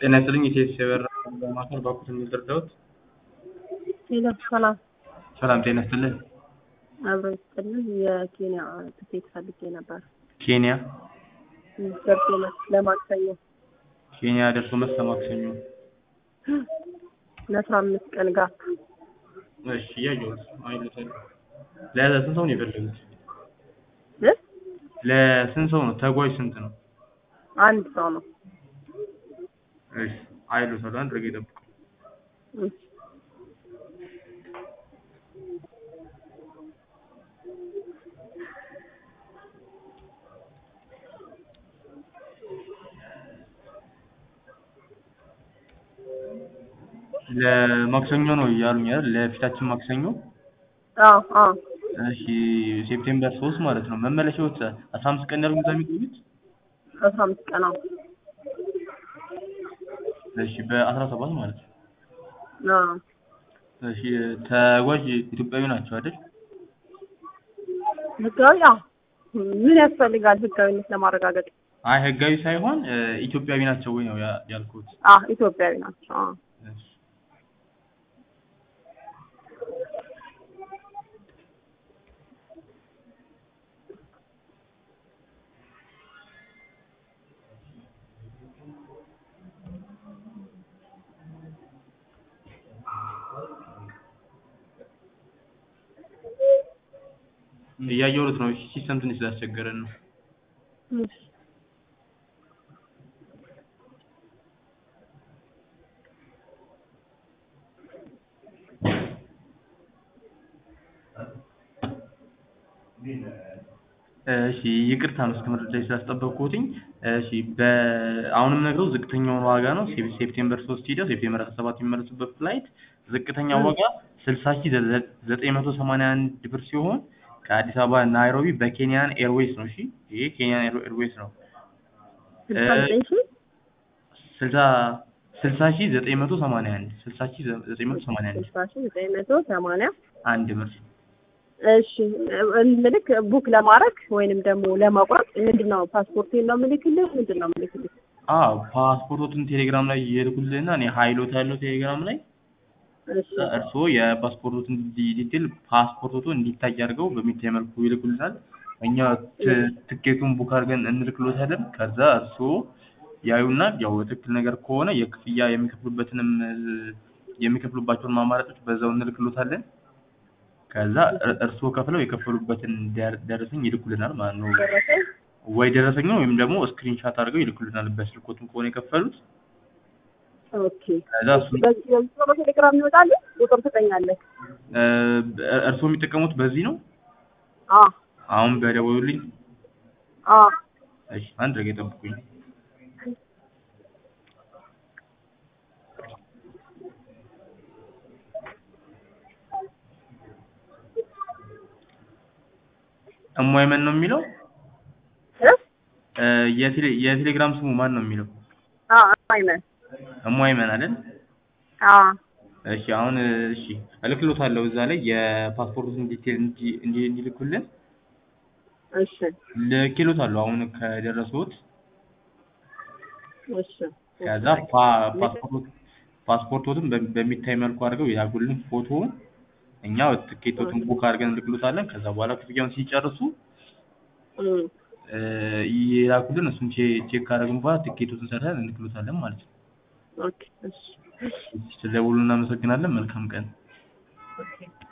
ጤና ይስጥልኝ የቴስ የበራ ማዕከል ባኩት የሚደርዳውት ሄሎ ሰላም ሰላም ጤና ይስጥልኝ አብሮ ይስጥልን። የኬንያ ትኬት ፈልጌ ነበር ኬንያ ደርሶ መልስ ለማክሰኞ ኬንያ ደርሶ መልስ ለማክሰኞ ለአስራ አምስት ቀን ጋፕ እሺ እያየሁት አይሉታል ለስንት ሰው ነው የፈለጉት እ? ለስንት ሰው ነው ተጓዥ ስንት ነው አንድ ሰው ነው። እሺ አይሉታል አንድ ረገ ይጠብቁ እሺ። ለማክሰኞ ነው ያሉኝ አይደል ለፊታችን ማክሰኞ አዎ አዎ እሺ ሴፕቴምበር ሶስት ማለት ነው መመለሻዎች አስራ አምስት ቀን ያሉኝ እዛ የሚቆዩት አስራ አምስት ቀን አዎ እሺ በአስራ ሰባት ማለት ነው አዎ እሺ ተጓዥ ኢትዮጵያዊ ናቸው አይደል ህጋዊ አዎ ምን ያስፈልጋል ህጋዊነት ለማረጋገጥ? አይ ህጋዊ ሳይሆን እ፣ ኢትዮጵያዊ ናቸው ወይ ነው ያ- ያልኩት አዎ ኢትዮጵያዊ ናቸው። አዎ እሺ እያየሁት ነው። እሺ ሲስተም ትንሽ ስላስቸገረን ነው። እሺ። እሺ ይቅርታ መስመር ላይ ስላስጠበቅኩትኝ። እሺ በአሁንም ነግረው ዝቅተኛውን ዋጋ ነው ሴፕ- ሴፕቴምበር ሶስት ሂደው ሴፕቴምበር አስራ ሰባት የሚመለሱበት ፍላይት ዝቅተኛው ዋጋ ስልሳ ሺህ ዘ- ዘጠኝ መቶ ሰማንያ አንድ ብር ሲሆን ከአዲስ አበባ ናይሮቢ በኬንያን ኤርዌይስ ነው። እሺ ይሄ ኬንያን ኤር- ኤርዌይስ ነው። ስልሳ ዘጠኝ ሺህ ስልሳ ስልሳ ሺህ ዘጠኝ መቶ ሰማንያ አንድ ስልሳ ሺህ ዘ- ዘጠኝ መቶ ሰማንያ አንድ ስልሳ ሺህ ዘጠኝ መቶ ሰማንያ አንድ ብር እሺ ምልክ ቡክ ለማድረግ ወይንም ደግሞ ለመቁረጥ ምንድን ነው ፓስፖርቴን ነው ምልክልህ? ምንድን ነው ምልክልህ? አዎ ፓስፖርቶትን ቴሌግራም ላይ የልኩልህና እኔ ሀይሎት ያለው ቴሌግራም ላይ እሺ እርስዎ የፓስፖርቶትን ዲ- ዲቴል ፓስፖርቶቱ እንዲታይ አድርገው በሚታይ መልኩ ይልኩልናል። እኛ ት- ትኬቱን ቡክ አድርገን እንልክሎታለን። ከዛ እርስዎ ያዩና ያው ትክክል ነገር ከሆነ የክፍያ የሚከፍሉበትንም እ፣ የሚከፍሉባቸውን አማራጮች በዛው እንልክሎታለን። ከዛ እር- እርስዎ ከፍለው የከፈሉበትን ደር- ደረሰኝ ይልኩልናል ማለት ነው። ደረሰኝ ወይ ደረሰኝ ነው ወይም ደግሞ ስክሪንሻት አድርገው ይልኩልናል። በስልኮቱም ከሆነ የከፈሉት ኦኬ ከዛ እሱን በዚህ በዚህ በቴሌግራም ይወጣል ቁጥር ትጠኛለህ? እ፣ እርስዎ የሚጠቀሙት በዚህ ነው። አዎ አሁን በደወሉልኝ አዎ እሺ አንድ ረገ ጠብቁኝ። እሟይመን ነው የሚለው እ? እ፣ የቴሌ- የቴሌግራም ስሙ ማን ነው የሚለው? አዎ አይመን እሟይመን አይደል? አዎ እሺ አሁን እ፣ እሺ እልክሎታለሁ እዛ ላይ የፓስፖርቱን ዲቴል እንዲ- እንዲ- እንዲልኩልን እሺ ልኬሎታለሁ። አሁን ከደረሱት እሺ ከዛ ፓ- ፓስፖርት ፓስፖርቶትን በ- በሚታይ መልኩ አድርገው የላኩልን ፎቶውን እኛ ትኬቶትን ቡክ አድርገን እንልክሎታለን። ከዛ በኋላ ክፍያውን ሲጨርሱ እም፣ እ፣ የላኩልን እሱን ቼ- ቼክ ካደረግን በኋላ ትኬቶትን ሰርተን እንልክሎታለን ማለት ነው። ኦኬ እሺ ስለደወሉ እናመሰግናለን። መልካም ቀን። ኦኬ